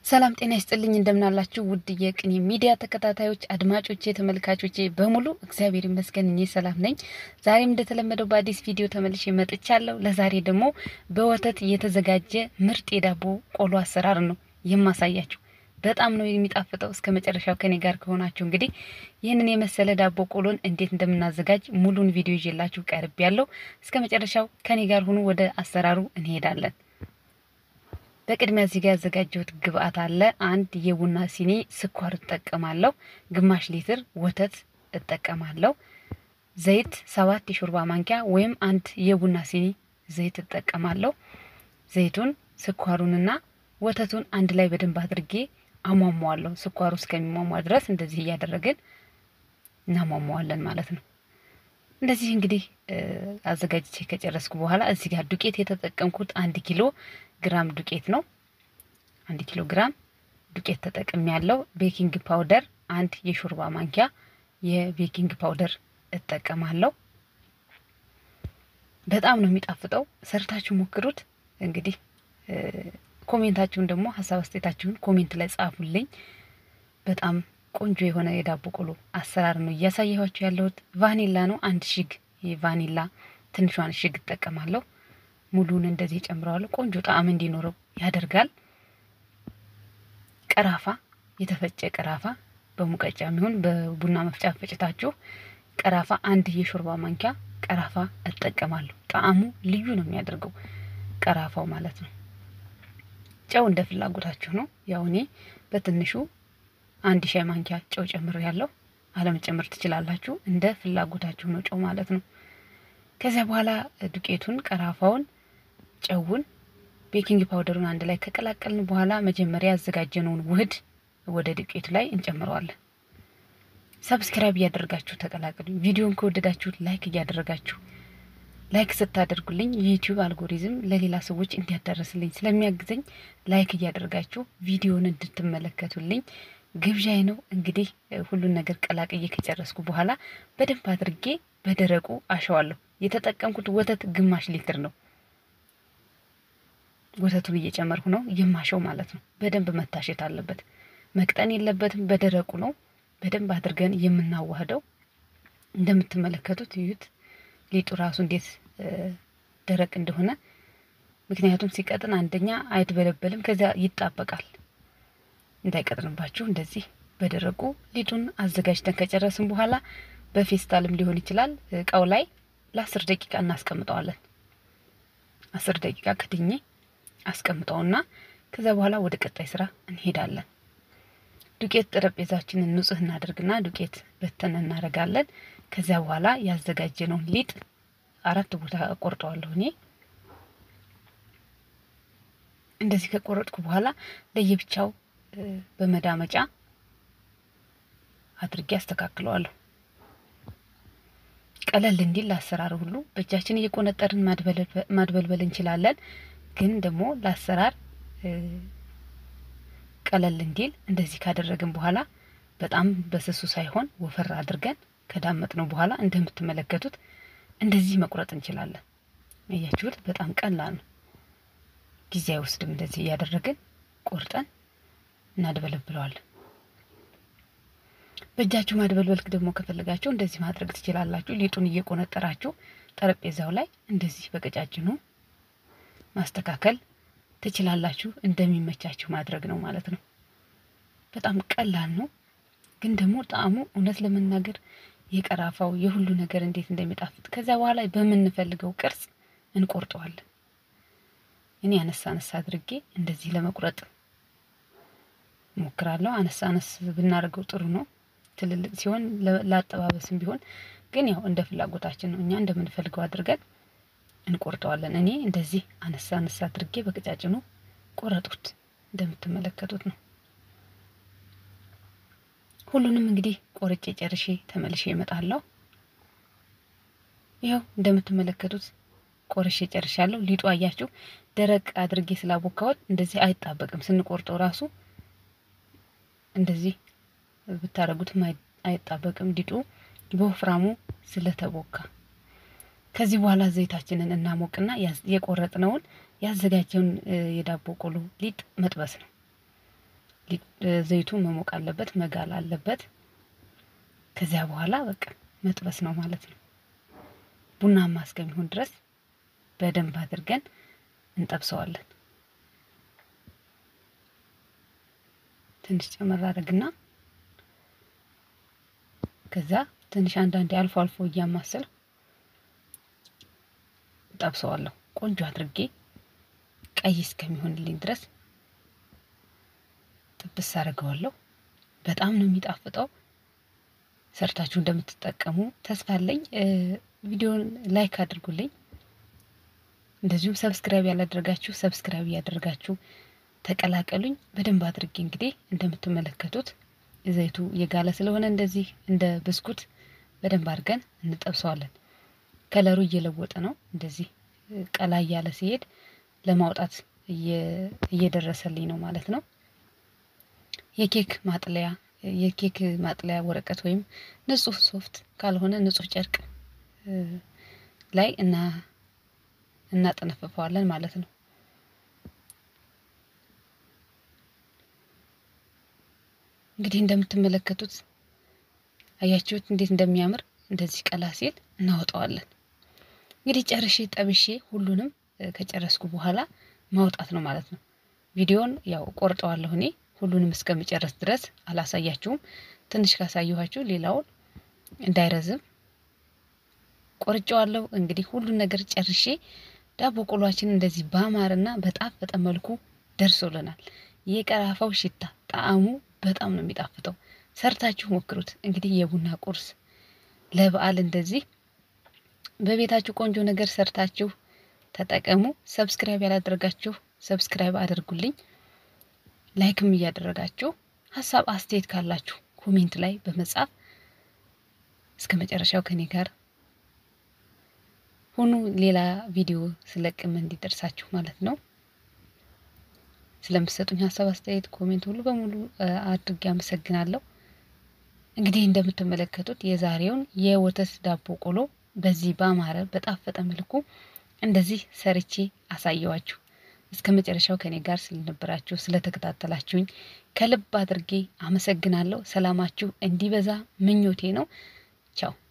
ሰላም ጤና ይስጥልኝ እንደምናላችሁ ውድ የቅኔ ሚዲያ ተከታታዮች አድማጮቼ ተመልካቾቼ በሙሉ እግዚአብሔር ይመስገን እኔ ሰላም ነኝ። ዛሬም እንደተለመደው በአዲስ ቪዲዮ ተመልሼ መጥቻለሁ። ለዛሬ ደግሞ በወተት የተዘጋጀ ምርጥ የዳቦ ቆሎ አሰራር ነው የማሳያችሁ። በጣም ነው የሚጣፍጠው። እስከ መጨረሻው ከኔ ጋር ከሆናችሁ እንግዲህ ይህንን የመሰለ ዳቦ ቆሎን እንዴት እንደምናዘጋጅ ሙሉን ቪዲዮ ይዤላችሁ ቀርብ ያለው እስከ መጨረሻው ከኔ ጋር ሁኑ። ወደ አሰራሩ እንሄዳለን። በቅድሚያ እዚህ ጋር ያዘጋጀሁት ግብአት አለ። አንድ የቡና ሲኒ ስኳር እጠቀማለሁ። ግማሽ ሊትር ወተት እጠቀማለሁ። ዘይት ሰባት የሾርባ ማንኪያ ወይም አንድ የቡና ሲኒ ዘይት እጠቀማለሁ። ዘይቱን ስኳሩንና ወተቱን አንድ ላይ በደንብ አድርጌ አሟሟዋለሁ። ስኳሩ እስከሚሟሟ ድረስ እንደዚህ እያደረግን እናሟሟዋለን ማለት ነው። እንደዚህ እንግዲህ አዘጋጅቼ ከጨረስኩ በኋላ እዚህ ጋር ዱቄት የተጠቀምኩት አንድ ኪሎ ግራም ዱቄት ነው። አንድ ኪሎ ግራም ዱቄት ተጠቅሜ ያለው። ቤኪንግ ፓውደር አንድ የሾርባ ማንኪያ የቤኪንግ ፓውደር እጠቀማለሁ። በጣም ነው የሚጣፍጠው። ሰርታችሁ ሞክሩት። እንግዲህ ኮሜንታችሁን ደግሞ ሀሳብ አስተያየታችሁን ኮሜንት ላይ ጻፉልኝ። በጣም ቆንጆ የሆነ የዳቦ ቆሎ አሰራር ነው እያሳየኋችሁ ያለሁት። ቫኒላ ነው አንድ ሽግ የቫኒላ ትንሿን ሽግ እጠቀማለሁ። ሙሉን እንደዚህ ጨምረዋለሁ። ቆንጆ ጣዕም እንዲኖረው ያደርጋል። ቀራፋ፣ የተፈጨ ቀራፋ በሙቀጫ የሚሆን በቡና መፍጫ ፈጭታችሁ ቀራፋ አንድ የሾርባ ማንኪያ ቀራፋ እጠቀማለሁ። ጣዕሙ ልዩ ነው የሚያደርገው ቀራፋው ማለት ነው። ጨው እንደ ፍላጎታችሁ ነው። ያው እኔ በትንሹ አንድ ሻይ ማንኪያ ጨው ጨምር ያለው አለመጨመር ትችላላችሁ። እንደ ፍላጎታችሁ ነው ጨው ማለት ነው። ከዚያ በኋላ ዱቄቱን፣ ቀራፋውን፣ ጨውን፣ ቤኪንግ ፓውደሩን አንድ ላይ ከቀላቀልን በኋላ መጀመሪያ ያዘጋጀነውን ውህድ ወደ ዱቄቱ ላይ እንጨምረዋለን። ሰብስክራይብ እያደረጋችሁ ተቀላቀሉ። ቪዲዮን ከወደዳችሁ ላይክ እያደረጋችሁ ላይክ ስታደርጉልኝ የዩቲዩብ አልጎሪዝም ለሌላ ሰዎች እንዲያዳረስልኝ ስለሚያግዘኝ ላይክ እያደረጋችሁ ቪዲዮን እንድትመለከቱልኝ ግብዣይ ነው። እንግዲህ ሁሉን ነገር ቀላቅዬ ከጨረስኩ በኋላ በደንብ አድርጌ በደረቁ አሸዋለሁ። የተጠቀምኩት ወተት ግማሽ ሊትር ነው። ወተቱን እየጨመርኩ ነው የማሸው ማለት ነው። በደንብ መታሸት አለበት፣ መቅጠን የለበትም። በደረቁ ነው በደንብ አድርገን የምናዋህደው። እንደምትመለከቱት እዩት ሊጡ ራሱ እንዴት ደረቅ እንደሆነ። ምክንያቱም ሲቀጥን አንደኛ አይትበለበልም፣ ከዚያ ይጣበቃል። እንዳይቀጥንባችሁ እንደዚህ በደረቁ ሊጡን አዘጋጅተን ከጨረስን በኋላ በፌስታልም ሊሆን ይችላል እቃው ላይ ለአስር ደቂቃ እናስቀምጠዋለን። አስር ደቂቃ ከድኜ አስቀምጠውና ከዚያ በኋላ ወደ ቀጣይ ስራ እንሄዳለን። ዱቄት ጠረጴዛችንን ንጹህ እናደርግና ዱቄት በተን እናደርጋለን። ከዚያ በኋላ ያዘጋጀነውን ሊጥ አራት ቦታ ቆርጠዋለሁ እኔ እንደዚህ ከቆረጥኩ በኋላ ለየብቻው በመዳመጫ አድርጌ አስተካክለዋለሁ። ቀለል እንዲል ለአሰራር ሁሉ በእጃችን እየቆነጠርን ማድበልበል እንችላለን። ግን ደግሞ ለአሰራር ቀለል እንዲል እንደዚህ ካደረግን በኋላ በጣም በስሱ ሳይሆን ወፈር አድርገን ከዳመጥነው በኋላ እንደምትመለከቱት እንደዚህ መቁረጥ እንችላለን። እያችሁት በጣም ቀላል ነው፣ ጊዜ አይወስድም። እንደዚህ እያደረግን ቆርጠን እናድበለብለዋለን። በእጃችሁ ማድበልበል ደግሞ ከፈለጋችሁ እንደዚህ ማድረግ ትችላላችሁ። ሊጡን እየቆነጠራችሁ ጠረጴዛው ላይ እንደዚህ በቀጫጭኑ ማስተካከል ትችላላችሁ። እንደሚመቻችሁ ማድረግ ነው ማለት ነው። በጣም ቀላል ነው፣ ግን ደግሞ ጣዕሙ እውነት ለመናገር የቀራፋው የሁሉ ነገር እንዴት እንደሚጣፍጥ ከዚያ በኋላ በምንፈልገው ቅርጽ እንቆርጠዋለን። እኔ አነሳ አነሳ አድርጌ እንደዚህ ለመቁረጥ ሞክራለሁ። አነሳ አነስ ብናደርገው ጥሩ ነው። ትልልቅ ሲሆን ለአጠባበስም ቢሆን ግን ያው እንደ ፍላጎታችን ነው። እኛ እንደምንፈልገው አድርገን እንቆርጠዋለን። እኔ እንደዚህ አነሳ አነሳ አድርጌ በቀጫጭኑ ቆረጡት። እንደምትመለከቱት ነው። ሁሉንም እንግዲህ ቆርጬ ጨርሼ ተመልሼ እመጣለሁ። ይኸው እንደምትመለከቱት ቆርሼ ጨርሻለሁ። ሊጡ አያችሁ ደረቅ አድርጌ ስላቦካሁት እንደዚህ አይጣበቅም። ስንቆርጠው ራሱ እንደዚህ ብታደርጉትም አይጣበቅም ሊጡ በወፍራሙ ስለተቦካ። ከዚህ በኋላ ዘይታችንን እናሞቅና የቆረጥነውን ያዘጋጀውን የዳቦ ቆሎ ሊጥ መጥበስ ነው። ዘይቱ መሞቅ አለበት፣ መጋል አለበት። ከዚያ በኋላ በቃ መጥበስ ነው ማለት ነው። ቡናማ እስከሚሆን ድረስ በደንብ አድርገን እንጠብሰዋለን። ትንሽ ጨመር አድርግና ከዛ ትንሽ አንዳንዴ አልፎ አልፎ እያማሰል ጠብሰዋለሁ። ቆንጆ አድርጌ ቀይ እስከሚሆንልኝ ድረስ ጥብስ አድርገዋለሁ። በጣም ነው የሚጣፍጠው። ሰርታችሁ እንደምትጠቀሙ ተስፋ አለኝ። ቪዲዮን ላይክ አድርጉልኝ። እንደዚሁም ሰብስክራይብ ያላደረጋችሁ ሰብስክራይብ እያደረጋችሁ ተቀላቀሉኝ። በደንብ አድርጌ እንግዲህ እንደምትመለከቱት ዘይቱ የጋለ ስለሆነ እንደዚህ እንደ ብስኩት በደንብ አድርገን እንጠብሰዋለን። ከለሩ እየለወጠ ነው። እንደዚህ ቀላ እያለ ሲሄድ ለማውጣት እየደረሰልኝ ነው ማለት ነው። የኬክ ማጥለያ የኬክ ማጥለያ ወረቀት ወይም ንጹህ ሶፍት ካልሆነ ንጹህ ጨርቅ ላይ እና እናጠነፍፈዋለን ማለት ነው። እንግዲህ እንደምትመለከቱት አያችሁት እንዴት እንደሚያምር እንደዚህ ቀላ ሲል እናወጣዋለን። እንግዲህ ጨርሼ ጠብሼ ሁሉንም ከጨረስኩ በኋላ ማውጣት ነው ማለት ነው። ቪዲዮን ያው ቆርጠዋለሁ እኔ ሁሉንም እስከምጨረስ ድረስ አላሳያችሁም። ትንሽ ካሳየኋችሁ ሌላውን እንዳይረዝም ቆርጬዋለሁ። እንግዲህ ሁሉን ነገር ጨርሼ ዳቦ ቆሏችን እንደዚህ ባማረና በጣፈጠ መልኩ ደርሶልናል። የቀራፋው ሽታ ጣዕሙ በጣም ነው የሚጣፍጠው። ሰርታችሁ ሞክሩት። እንግዲህ የቡና ቁርስ ለበዓል እንደዚህ በቤታችሁ ቆንጆ ነገር ሰርታችሁ ተጠቀሙ። ሰብስክራይብ ያላደረጋችሁ ሰብስክራይብ አድርጉልኝ። ላይክም እያደረጋችሁ ሀሳብ አስተያየት ካላችሁ ኮሜንት ላይ በመጻፍ እስከ መጨረሻው ከኔ ጋር ሁኑ። ሌላ ቪዲዮ ስለቅም እንዲደርሳችሁ ማለት ነው። ስለምትሰጡኝ ሀሳብ አስተያየት፣ ኮሜንት ሁሉ በሙሉ አድርጌ አመሰግናለሁ። እንግዲህ እንደምትመለከቱት የዛሬውን የወተት ዳቦ ቆሎ በዚህ ባማረ በጣፈጠ መልኩ እንደዚህ ሰርቼ አሳየዋችሁ። እስከ መጨረሻው ከኔ ጋር ስለነበራችሁ ስለተከታተላችሁኝ ከልብ አድርጌ አመሰግናለሁ። ሰላማችሁ እንዲበዛ ምኞቴ ነው። ቻው